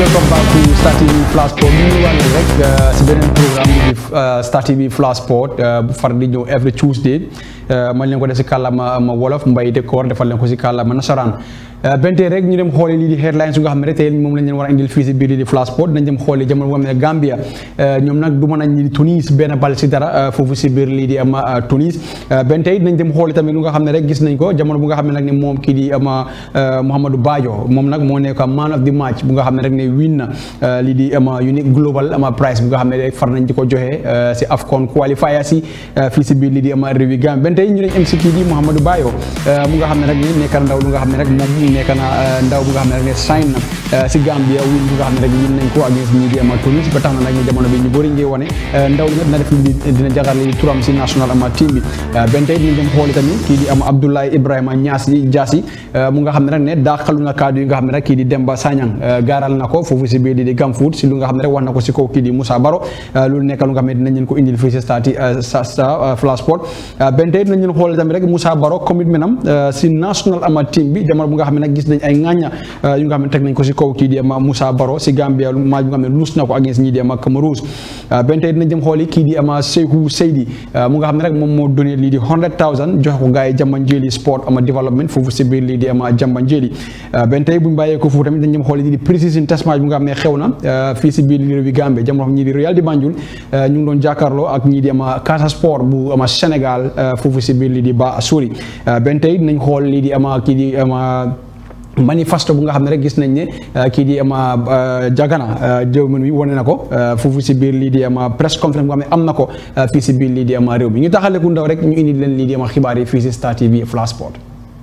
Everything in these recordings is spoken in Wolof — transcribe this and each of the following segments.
welcome back to Star TV Flash Sport ñu ñëwaat leen rek si beneen programme bi di Star TV Flash Sport bu far di ñëw every Tuesday man leen ko def si kàllaama ma wolof mbay décor defal leen ko si kàllaama nasaraan benn tey rek ñu dem xooli lii di headlines yu nga xam ne rek tey moom lañ leen war a indil fii si biir lii di Flash Sport dañ dem xooli jamono boo xam ne Gambia ñoom nag du mën a ñi di Tunis benn bal si dara foofu si biir lii di ama Tunis benn tey nañ dem xooli tamit lu nga xam ne rek gis nañ ko jamono bu nga xam ne nag ne moom kii di ama Mouhamadou Bajo moom nag moo nekk man of the match bu nga xam ne rek ne win na lii di ama unique global ama prize bu nga xam ne rek far nañ di ko joxe si AFCON qualifiers yi fii si biir lii di ama réewi Gambia benn tey ñu nañ MC kii di Mouhamadou Bayo mu nga xam ne rek ne nekk na ndaw lu nga xam ne rek moom nekk na ndaw bu nga xam ne rek ne sign na si Gambia win bu nga xam ne rek win nañ ko against ñi di ama Tunis ba tax na nag ñu jamono bi ñu bëri ngi wane ndaw li nga dina def li dina jagar li turam si national ama team bi benn tey dinañ dem xooli tamit kii di ama Abdoulaye Ibrahima Niassi Diassi mu nga xam ne rek ne daaxalu na kaddu yi nga xam ne rek kii di Demba Sanyang gaaral na ko foofu si biir di di Gamfoot si lu nga xam ne rek wax na ko si kaw kii di Moussa Baro loolu nekk lu nga xam ne dinañ leen ko indil fii si stati sa Flash Sport benn tey dinañ leen xooli tamit rek Moussa Baro commitment am si national ama team bi jamono bu nga xam ne nag gis nañ ay ŋàñña yu nga xam ne teg nañ ko si kaw kii di ama Moussa Baro si Gambia match bu nga xam ne luus na ko against ñii di ama Cameroun benn tey dinañ jëm xooli kii di ama Seykou Seydi mu nga xam ne rek moom moo donné lii di hundred thousand joxe ko gars yi Jambanjeli sport ama development foofu si biir lii di ama Jambanjeli benn tey buñ bàyyee ko foofu tamit dañ jëm xooli lii di precision test match bu nga xam ne xew na fii si biir lii réewi Gambie jamono ñii di Royal di Banjul ñu ngi doon jàkkaarloo ak ñii di ama Casa Sport bu ama Sénégal foofu si biir lii di Ba Sori benn tey dinañ xool lii di ama kii di ama manifeste bu nga xam ne rek gis nañ ne kii di ama jagana jëwmën wi wane na ko foofu si biir lii di ama press conference bu nga xam ne am na ko fii si biir lii di ama réew mi ñu taxaleku ndaw rek ñu indi leen lii di ama xibaar yi fii si Star TV Flash Sport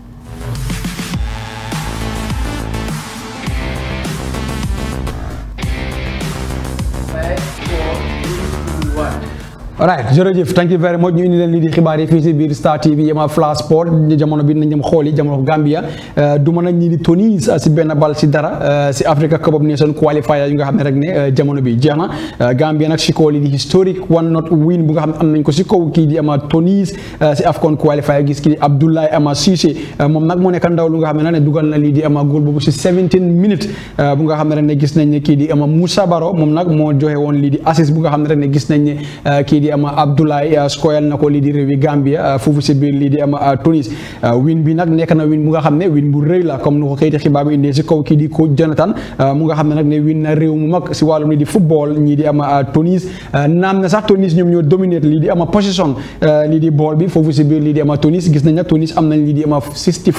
alright jërëjëf thank you very much ñu indi leen lii di xibaar yi fii si biir Star TV yama Flash Sport jamono bi nañ dem xool yi jamono Gambia du mën a ñii di Tunis si benn bal si dara si Africa Cup of Nations qualifier yu nga xam ne rek ne jamono bi jeex na Gambia nag si kaw lii di historique one not win bu nga xam ne am nañ ko si kaw kii di ama Tunis si AFCON qualifier gis kii di Abdoulaye Ama Cissé moom nag moo nekk ndaw lu nga xam ne ne dugal na lii di ama góol boobu si 17 minutes bu nga xam ne rek ne gis nañ ne kii di ama Moussa Baro moom nag moo joxe woon lii di assist bu nga xam ne rek ne gis nañ ne kii di ama Abdoulaye skoyal na ko lii di réewi Gambia foofu si biir lii di ama Tunis win bi nag nekk na win bu nga xam ne win bu rëy la comme nu ko kayiti xibaar bi indee si kaw kii di ko Jonathan mu nga xam ne nag ne win na réew mu mag si wàllum lii di football ñii di ama Tunis naam na sax Tunis ñoom ñoo dominate lii di ama position lii di ball bi foofu si biir lii di ama Tunis gis nañ nag Tunis am nañ lii di ama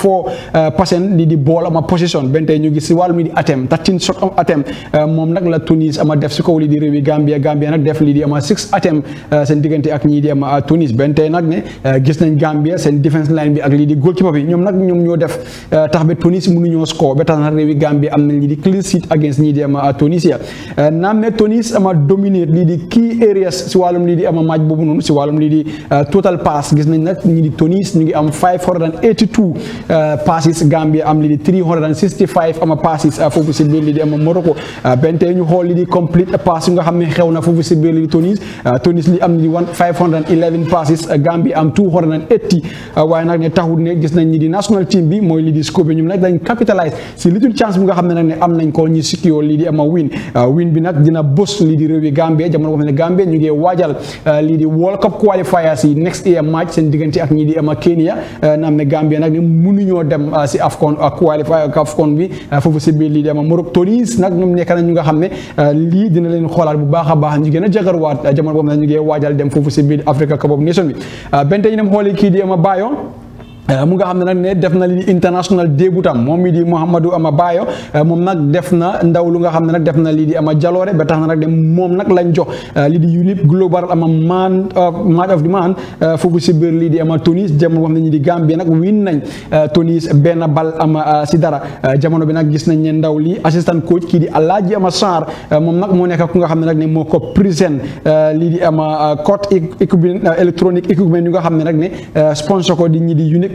64 percent lii di ball ama position benn tey ñu gis si wàllum lii di attempt 13 shot of attempt moom nag la Tunis ama def si kaw lii di réewi Gambia Gambia nag def lii di ama 6 attempt seen diggante ak ñii di ama Tunis benn tey nag ne gis nañ Gambia seen defense line bi ak lii di goalkeeper bi ñoom nag ñoom ñoo def tax ba Tunis mënuñoo score ba tax na réewi Gambia am nañ lii di clean sheet against ñii di ama Tunisia naam ne Tunis ama dominate lii di key areas si wàllum lii di ama match boobu noonu si wàllum lii di total pass gis nañ nag ñii di Tunis ñu ngi am 582 passes Gambia am lii di 365 ama passes foofu si biir lii di ama Morocco benn tey ñu xool lii di complete pass yu nga xam ne xew na foofu si biir lii di Tunis Tunis li am lii 511 passes Gambia am 280 waaye nag ne taxul ne gis nañ ñi di national team bi mooy lii di scope bi ñoom nag dañ capitalise si little chance bi nga xam ne nag ne am nañ ko ñi secure lii di ama win win bi nag dina bës lii di réewi Gambia jamono boo xam ne Gambia ñu ngi waajal lii di World Cup qualifiers yi next year match seen diggante ak ñi di ama Kenya na am ne Gambia nag ne mënuñoo dem si AFCON qualifier AFCON bi foofu si biir lii di ama Morocco Tunis nag ñoom nekk na ñu nga xam ne lii dina leen xoolaat bu baax a baax ñu gën a jagarwaat jamono boo xam ne ñu ngi waajal dem foofu si biir Africa Cup of Nations bi benn tey ñu dem xooli kii di ama Bayo mu nga xam ne nag ne def na li international débutam moom mi di Mouhamadou Ama Bayo moom nag def na ndaw lu nga xam ne nag def na lii di ama jaloore ba tax na nag de moom nag lañ jox lii di unique global ama man match of the man foofu si biir lii di ama Tunis jamono boo xam ne ñi di Gambie nag win nañ Tunis benn bal ama si dara jamono bi nag gis nañ ne ndaw lii assistant coach kii di Alaaji Ama Sarr moom nag moo nekk ku nga xam ne nag ne moo ko présent lii di ama code équipement électronique équipement yu nga xam ne nag ne sponsor ko di ñi di unique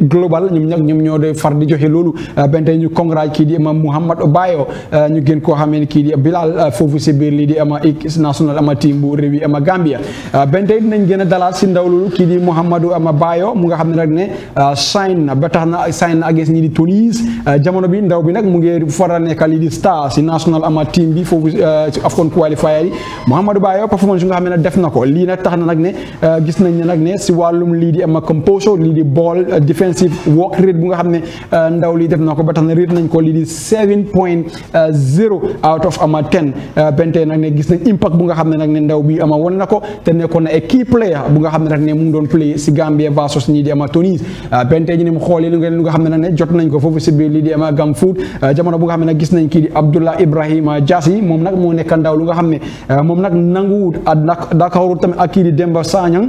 global ñoom nag ñoom ñoo de far di joxe loolu benn tey ñu congrats kii di ama Mouhamed Bayo ñu gën koo xamee ni kii di Bilal foofu si biir lii di ama équipe national ama team bu réew yi ama Gambia benn tey dinañ gën a dalaat si ndaw loolu kii di Mouhamadou ama Bayo mu nga xam ne nag ne sign na ba tax na sign na against ñi di Tunis jamono bi ndaw bi nag mu ngi faral nekk lii di star si national ama team bi foofu si AFCON qualifier yi Mouhamadou Bayo performance yu nga xam ne def na ko lii nag tax na nag ne gis nañ ne nag ne si wàllum lii di ama composure lii di ball defensive work rate bu nga xam ne ndaw lii def na ko ba tax na rate nañ ko lii di 7.0 out of ama 10 bente nag ne gis nañ impact bu nga xam ne nag ne ndaw bi ama wane na ko te nekkoon na key player bu nga xam ne nag ne mu ngi doon play si Gambia versus ñii di ama Tunis bente ñi ne mu xoolee lu nga lu nga xam ne nag ne jot nañ ko foofu si biir lii di ama Gamfoot jamono bu nga xam ne nag gis nañ kii di Abdullah Ibrahima Jassi moom nag moo nekk ndaw lu nga xam ne moom nag nanguwut ak Dakar tamit ak kii di Demba Sanyang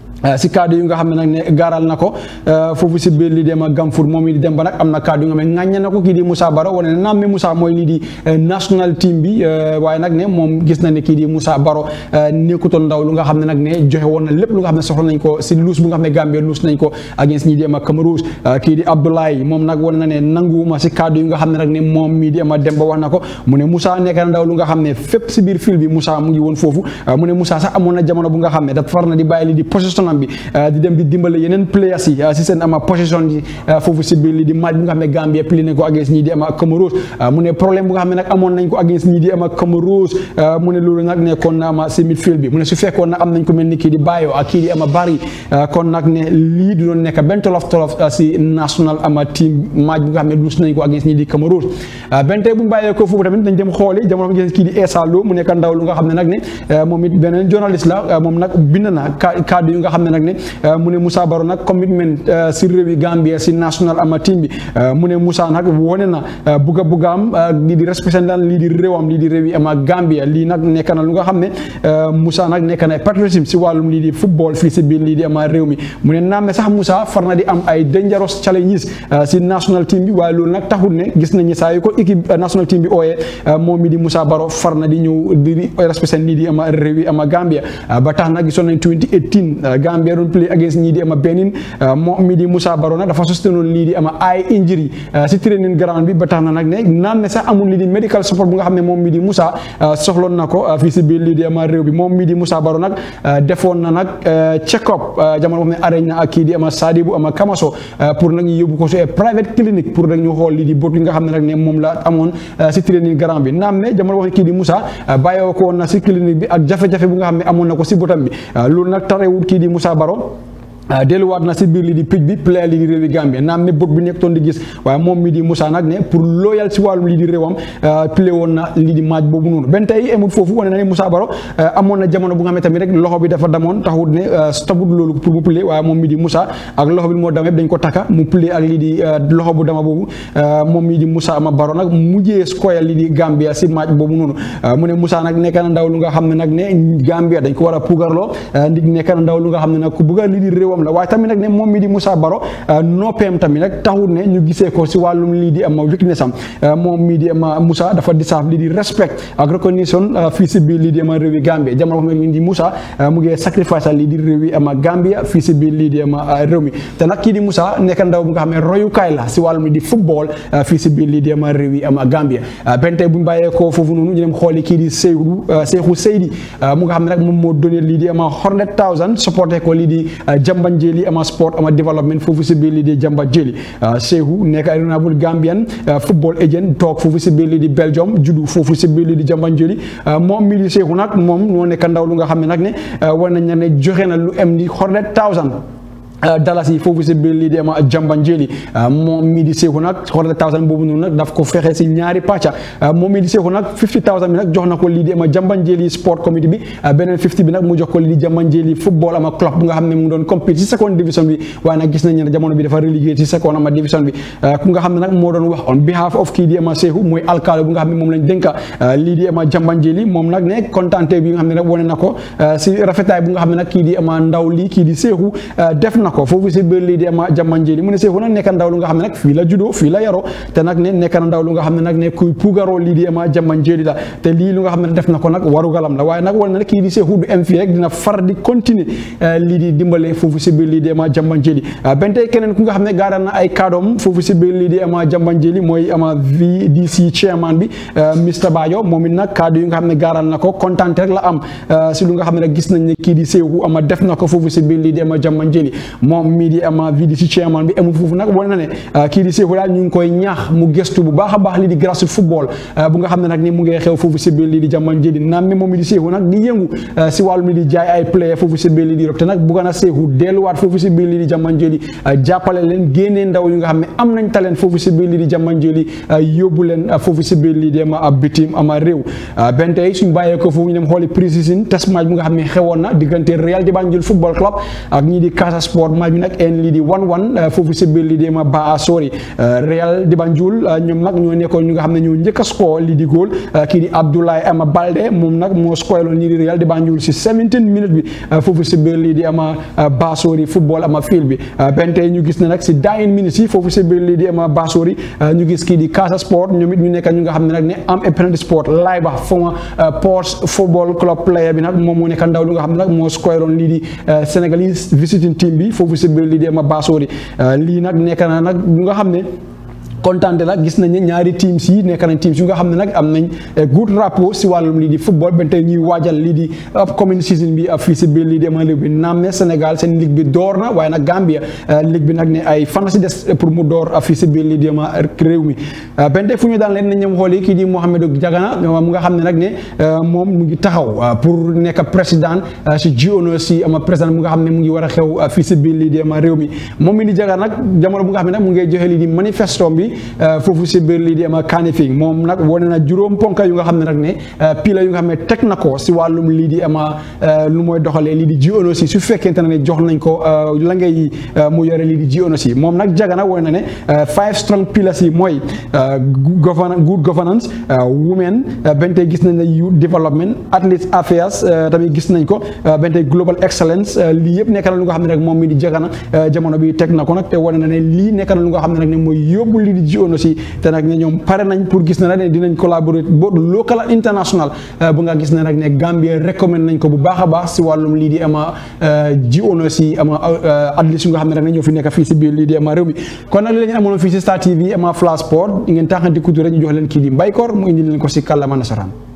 si kaddu yu nga xam ne nag ne gaaral na ko foofu si biir lii dem a Gamfour moom it di dem ba nag am na kaddu yu nga xam ne ŋàññe na ko kii di Moussa Baro wane ne naam ne Moussa mooy lii di national team bi waaye nag ne moom gis na ne kii di Moussa Baro nekkutoon ndaw lu nga xam ne nag ne joxe woon na lépp lu nga xam ne soxla nañ ko si luus bu nga xam ne Gambie luus nañ ko against ñi di am a Cameroun kii di Abdoulaye moom nag wane na ne nanguwuma si kaddu yu nga xam ne nag ne moom mii di am a dem ba wax na ko mu ne Moussa nekk na ndaw lu nga xam ne fépp si biir fil bi Moussa mu ngi woon foofu mu ne Moussa sax amoon na jamono bu nga xam ne dafa far na di bàyyi lii di position am bi di dem di dimbale yeneen players yi si seen ama position yi foofu si biir lii di match bi nga xam ne Gambia pli nañ ko against ñii di ama Comoros mu ne problème bu nga xam ne nag amoon nañ ko against ñii di ama Comoros mu ne loolu nag nekkoon na ama si midfield bi mu ne su fekkoon nag am nañ ko mel ni kii di Bayo ak kii di ama Bari kon nag ne lii du doon nekk benn tolof tolof si national ama team match bu nga xam ne luus nañ ko against ñii di Comoros benn tey bu ñu bàyyee ko foofu tamit dañ dem xooli jamono bi kii di Essa Lo mu nekk ndaw lu nga xam ne nag ne moom it beneen journaliste la moom nag bind na kaddu yu nga xam ne nag ne mu ne Moussa Baro nag commitment si réewi Gambia si national ama team bi mu ne Moussa nag wone na bugga buggaam lii di représentant lii di réewam lii di réewi ama Gambia lii nag nekk na lu nga xam ne Moussa nag nekk na patriotisme si wàllum lii di football fii si biir lii di ama réew mi mu ne naam ne sax Moussa far na di am ay dangerous challenges si national team bi waaye loolu nag taxul ne gis nañu saa yu ko équipe national team bi ooyee moom mi di Moussa Baro far na di ñëw di représentant lii di ama réewi ama Gambia ba tax nag gisoon nañ 2018 Gambia doon play against ñii di ama Benin moom mi di Moussa Baro nag dafa sostenoon lii di ama ay injury si training ground bi ba tax na nag ne naan ne sax amul lii di medical support bu nga xam ne moom mi di Moussa soxloon na ko fii si biir lii di ama réew bi moom mi di Moussa Baro nag defoon na nag check up jamono boo xam ne arrêté na ak kii di ama Sadibou ama Kamaso pour nag ñu yóbbu ko si private clinic pour nag ñu xool lii di bot yi nga xam ne nag ne moom la amoon si training ground bi naam ne jamono boo xam ne kii di Moussa bàyyoo ko woon na si clinique bi ak jafe-jafe bu nga xam ne amoon na ko si botam bi loolu nag tarewul kii di Moussa Baro delluwaat na si biir lii di picc bi player lii di réewi Gambie naam ne bot bi nekkoon di gis waaye moom mi di Moussa nag ne pour loyal si wàllum lii di réewam play woon na lii di match boobu noonu benn tey emul foofu wane na ne Moussa Baro amoon na jamono bu nga xam ne tamit rek loxo bi dafa damoon taxut ne stoput loolu pour mu play waaye moom mi di Moussa ak loxo bi moo dam yëpp dañ ko takka mu play ak lii di loxo bu dama boobu moom mi di Moussa ma Baro nag mujjee scorer lii di Gambia si match boobu noonu mu ne Moussa nag nekk na ndaw lu nga xam ne nag ne Gambia dañ ko war a puugarloo ndig nekk na ndaw lu nga xam ne nag ku bëgg lii di réewam la waaye tamit nag ne moom mi di Moussa Baro noppeem tamit nag taxul ne ñu gisee ko si wàllum lii di ama weakness am moom mii di ama Moussa dafa deserve lii di respect ak recognition fii si biir lii di ama réewi Gambia jamono xam ne di Moussa mu ngi sacrifice lii di réewi ama Gambia fii si biir lii di ama réew mi te nag kii di Moussa nekk ndaw bu nga xam ne royukaay la si wàllum lii di football fii si biir lii di ama réewi ama Gambia benn tey bu ñu bàyyee ko foofu noonu ñu dem xooli kii di Seydou Seydou Seydi mu nga xam ne nag moom moo donné lii di ama hundred thousand supporté ko lii di Jambanjeli ama sport ama development foofu si biir lii di Jamba Jeli Sehu nekk ay renouvelable Gambian football agent toog foofu si biir lii di Belgium juddu foofu si biir lii di Jamba Jeli moom mii di Sehu nag moom moo nekk ndaw lu nga xam ne nag ne war nañ ne joxe na lu em di hundred thousand dalas yi foofu si biir lii di ama jambanjeli moom mii di seexu nag hundred thousand boobu noonu nag daf ko fexe si ñaari pàcca moom mii di seexu nag fifty thousand bi nag jox na ko lii di ama jambanjeli sport committee bi beneen fifty bi nag mu jox ko lii di jambanjeli football ama club bu nga xam ne mu ngi doon compete si second division bi waaye nag gis nañ ne jamono bi dafa relégué si second ama division bi ku nga xam ne nag moo doon wax on behalf of kii di ama seexu mooy alkaali bu nga xam ne moom lañ dénka lii di ama jambanjeli moom nag ne kontante bi nga xam ne nag wane na ko si rafetaay bu nga xam ne nag kii di ama ndaw lii kii di seexu def na na ko foofu si biir lii di ama jamanjeli mu ne Seeku nag nekk ndaw lu nga xam ne nag fii la juddoo fii la yaroo te nag ne nekk na ndaw lu nga xam ne nag ne kuy puugaroo lii di ama jamanjeli la te lii lu nga xam ne def na ko nag warugalam la waaye nag wala na kii di Seeku du em fii rek dina far di continuer lii di dimbale foofu si biir lii di ama jamanjeli benn tey keneen ku nga xam ne gaaral na ay kaadoom foofu si biir lii di ama jamanjeli mooy ama VDC chairman bi Mr Bayo moom it nag kaddu yi nga xam ne gaaral na ko kontaan rek la am si lu nga xam ne rek gis nañ ne kii di Seeku ama def na ko foofu si biir lii di ama jamanjeli moom mii di ama VDC chairman bi amul foofu nag wane na ne kii di Seeku daal ñu ngi koy ñaax mu gëstu bu baax a baax lii di grassroots football bu nga xam ne nag ni mu ngi xew foofu si biir lii di jamanjeli naam mi moom mi di Seeku nag di yëngu si wàllum li di jaay ay player foofu si biir lii di Europe te nag bugga na Seeku delluwaat foofu si biir lii di jamanjeli jàppale leen génnee ndaw yu nga xam ne am nañ talent foofu si biir lii di jamanjeli yóbbu leen foofu si biir lii di ama ab bitim ama réew benn tey suñ bàyyee ko foofu ñu dem xooli pré-season test match bu nga xam ne xewoon na diggante Real di Banjul football club ak ñii di Casa Sport match bi nag en lii di one one foofu si biir lii di ama Baa Sori Real di Banjul ñoom nag ñoo nekkoon ñu nga xam ne ñoo njëkk a score lii di góol kii di Abdoulaye ama Balde moom nag moo score loon ñii di Real di Banjul si 17 minutes bi foofu si biir lii di ama Baa Sori football ama field bi benn tey ñu gis ne nag si dying minutes yi foofu si biir lii di ama Baa Sori ñu gis kii di Casa Sport ñoom it ñu nekk ñu nga xam ne nag ne am apprenti sport laay ba former Port football club player bi nag moom moo nekk ndaw lu nga xam ne nag moo score loon lii di Sénégalese visiting team bi foofu si biir lii di ama Baa Sori lii nag nekk na nag lu nga xam ne kontaante la gis nañ ne ñaari teams yi nekk nañ teams yu nga xam ne nag am nañ good rapport si wàllum lii di football ba tey ñuy waajal lii di upcoming season bi fii si biir lii di ama ligue bi naam ne Sénégal seen ligue bi door na waaye nag Gambia ligue bi nag ne ay fan si des pour mu door fii si biir lii di ama réew mi benn tey fu ñu daan leen ne ñoom xool yi kii di Mohamedou Jagana mu nga xam ne nag ne moom mu ngi taxaw pour nekk président si jiono si ama président mu nga xam ne mu ngi war a xew fii si biir lii di ama réew mi moom mi di Jagana nag jamono bu nga xam ne nag mu ngi joxe lii di manifesto bi foofu si biir lii di ama Kanifing moom nag wane na juróom ponka yu nga xam ne nag ne pila yu nga xam ne teg na ko si wàllum lii di ama lu mooy doxalee lii di jiono si su fekkente ne jox nañ ko la ngay mu yore lii di jiono si moom nag Jagana wane na ne five strong pillars yi mooy governance good governance women benn tey gis nañ ne youth development athletes affairs tamit gis nañ ko benn tey global excellence lii yëpp nekk na lu nga xam ne rek moom mi di Jagana jamono bi teg na ko nag te wane na ne lii nekk na lu nga xam ne nag ne mooy yóbbu lii di jiono si te nag ne ñoom pare nañ pour gis na ne dinañ collaborer both local and international bu nga gis ne nag ne Gambia recommend nañ ko bu baax a baax si wàllum lii di ama jiono si ama athletes yu nga xam ne nag ne ñoo fi nekk fii si biir lii di ama réew mi kon nag li la ñu amoon fii si Star TV ama Flash Sport ngeen taxanti kutu rek ñu jox leen kii di Mbaykor mu indi leen ko si kàllaama nasaraan